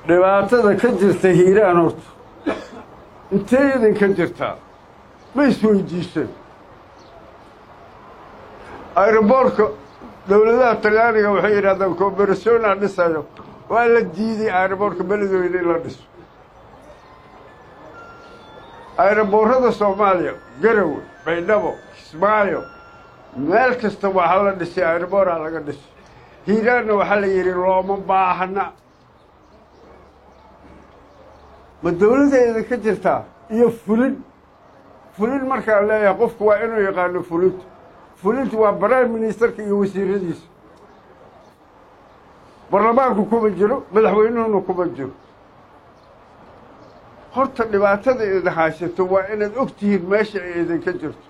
dhibaatada ka jirta hiiraan horta intee idinka jirtaa ma isweydiiseen aeroboortka dowladaha talyaaniga waxay yidhahdaan cooberationa dhisayo waa la diiday aeroboortka beledweyne in la dhiso aeroboorrada soomaaliya garowe baydhabo kismaayo meel kasta waxaa la dhisay aeroboora laga dhisay hiiraanna waxaa la yidhi looma baahna ma dowladda idinka jirtaa iyo fulin fulin markaan leeyahay qofku waa inuu yaqaano fulinta fulintu waa prime ministerka iyo wasiiradiisa baarlamaanku kuma jiro madaxweynuhuna kuma jiro horta dhibaatada idin haysato waa inaad og tihiin meesha ay idinka jirto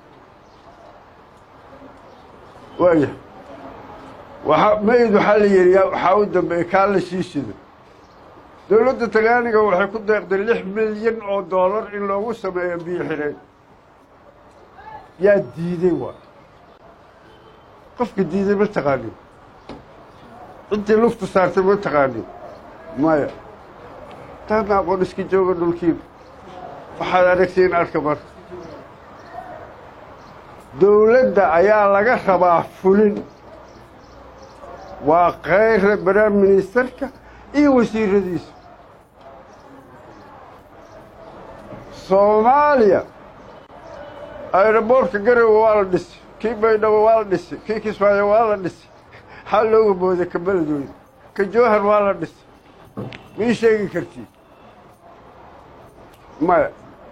waaya waaa mayd waxaa la yidhi waxaa u dambeeyey kaa la sii shido dowladda talyaaniga waxay ku deeqday lix milyan oo doolar in loogu sameeyo biyo xidheen yaa diiday waa qofka diiday ma taqaanin ciddii lufta saartay ma taqaanin maya taadna aqoon iska jooga dhulkiina waxaad aragtiin arka marka dowladda ayaa laga rabaa fulin waa kayra prime ministerka iyo wasiiradiisa soomaaliya aeroboortka garowe waa la dhisay kii baydhabo waa la dhisay kii kismaayo waa la dhisay xaa looga booday ka beledweyne ka jowhar waa la dhisay ma ii sheegi kartiin maya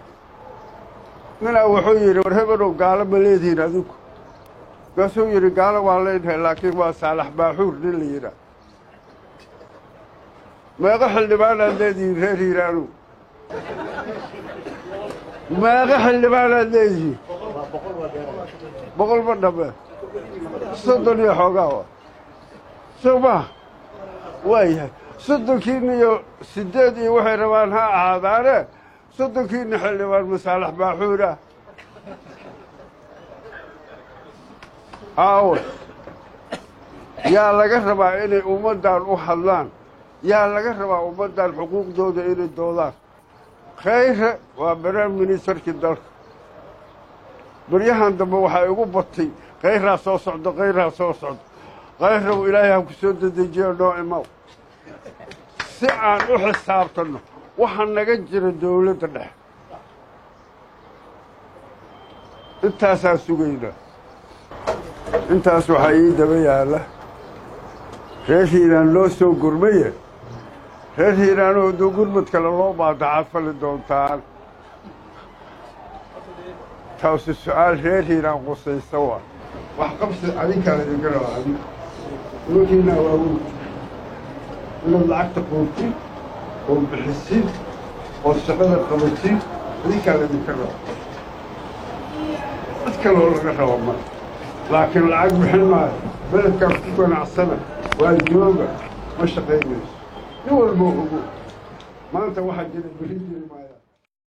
ninaa wuxuu yidhi war hebenow gaalo ma leedihiin adinku markaasuu yidhi gaalo waa leedahay laakiin waa saalax baaxuur nin la yidhaah meeqo xildhibaanaad leedihiin reer hiiraanow meeqo xildhibaanaad leedihiin boqol ma dhamme soddon iyo xoogaa wa soo maha waayahay soddonkiina iyo siddeed iyo waxay rabaan ha ahaadaane soddonkiina xildhibaan masaalax baaxuur ah aawe yaa laga rabaa inay ummaddan u hadlaan yaa laga rabaa ummaddan xuquuqdooda inay doodaan khayre waa prime ministerkii dalka baryahan dambe waxaa igu batay khayraa soo socdo khayraa soo socdo khayrow ilaahay ha ku soo dedejiyo noo imaw si aan u xisaabtanno waxaa naga jira dowladda dhexe intaasaan sugaynaa intaas waxaa ii daba yaalla reer hiiraan loo soo gurmaye reer hiiraanoo hadduu gurmad kale loo baadacaad fali doontaan taasu su-aal reer hiiraan qusaysa waa wax qabsi adinkaa laydinka rabaa adig nimankiina waaweyn inaad lacagta qoobtin oo bixisin oo shaqada qabatin adinkaa laydinka rabaa cid kaloo laga raba ma laakiin lacag bixin maayo beledkaas ku ganacsana waa jooga ma shaqaynayso nin walboo ogo maanta waxaa jira beri jiri maayo